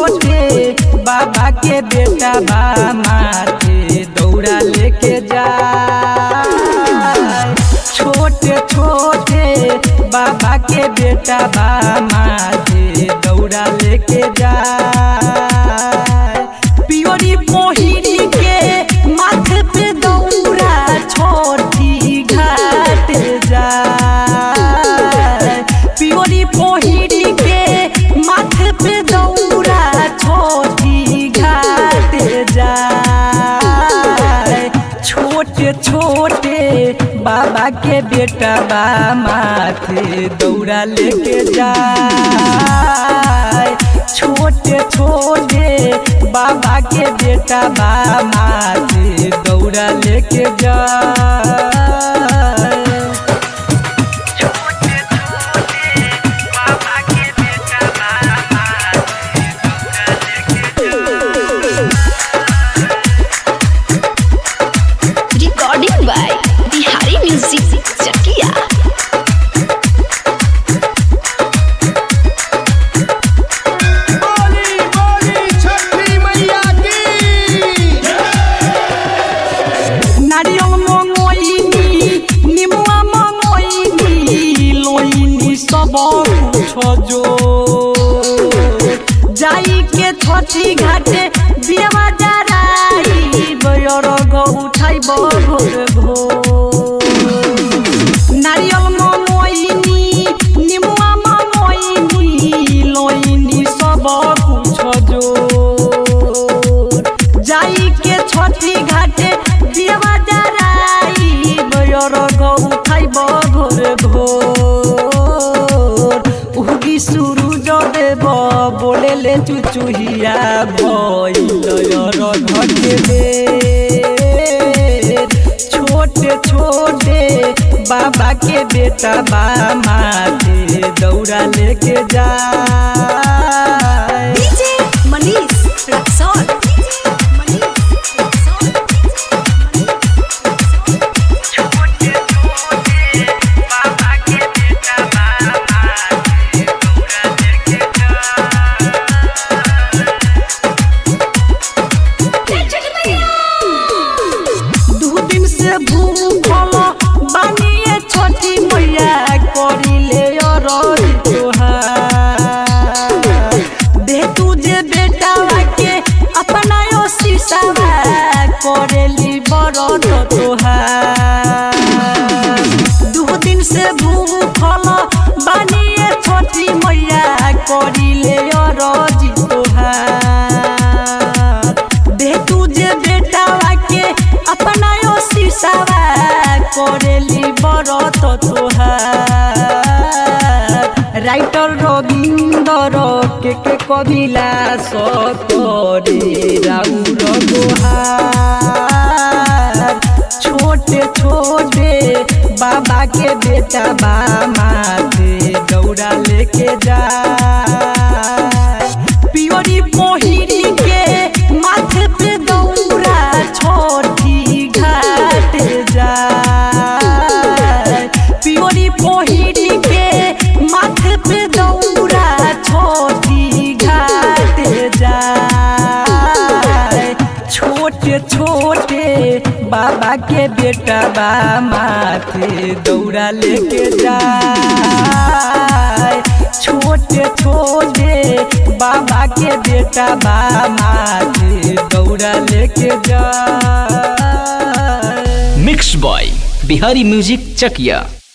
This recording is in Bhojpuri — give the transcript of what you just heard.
छोटे बाबा के बेटा बा माथे दौड़ा लेके जा छोटे छोटे बाबा के बेटा बा माथे दौड़ा लेके जा पियोरी मोहिनी के माथे पे दौड़ा छोटी घाट जा पियोरी मोहिनी के माथे पे दौड़ा छोटी घाट जा छोटे छोटे बाबा के बेटा बा माथे दौड़ा लेके जाए छोटे छोटे बाबा के बेटा बा माथे दौड़ा लेके जाए Recording by Bihari Music Chakia. बोली बोली छठी मैया की নারিয়ল মঙইনি নিমুয়া মঙইনি লইনি সব ছজো যাইকে ছটি ঘাটে বিয়া যারাই বয়র গো উঠাইব ভোর ভোর নারিয়ল মঙইনি নিমুয়া মঙইনি লইনি সব ছজো যাইকে ছটি ঘাটে দেওয়া যারাই বয়র গৌ খাইব ভোর ভোর উহগি সূরুজ দেব বলেলে চুচুহিয়া ভইলয়র ঘটে छोटे छोटे बाबा के बेटा बा माथे दौड़ा लेके जा DJ Manish Raxon. दू दिन से भूखल बानिए छोटी मैया करिले अरज तोहार दे तुझे बेटा के अपना यो शीशावा करेली बरत तोहार दू दिन से भूखल बानिए छोटी मैया करिले अरज तोहार दे तुझे बेटा के अपना यो शीशावा करेली बरत तोहार রাইটর রবীন্দ্র কে কে কবিলা সতরে রাউর গোহার छोटे छोटे बाबा के बेटा बा माथे दौड़ा लेके जा पियोरी मोहिनी के माथे पे दौड़ा छोटी घाट जा पियोरी मोहिनी के माथे पे दौड़ा छोटी घाट जा छोटे छोटे बाबा के बेटा बा माथे दौड़ा लेके जा छोटे छोटे बाबा के बेटा बा माथे दौड़ा लेके जा mix by Bihari music Chakiya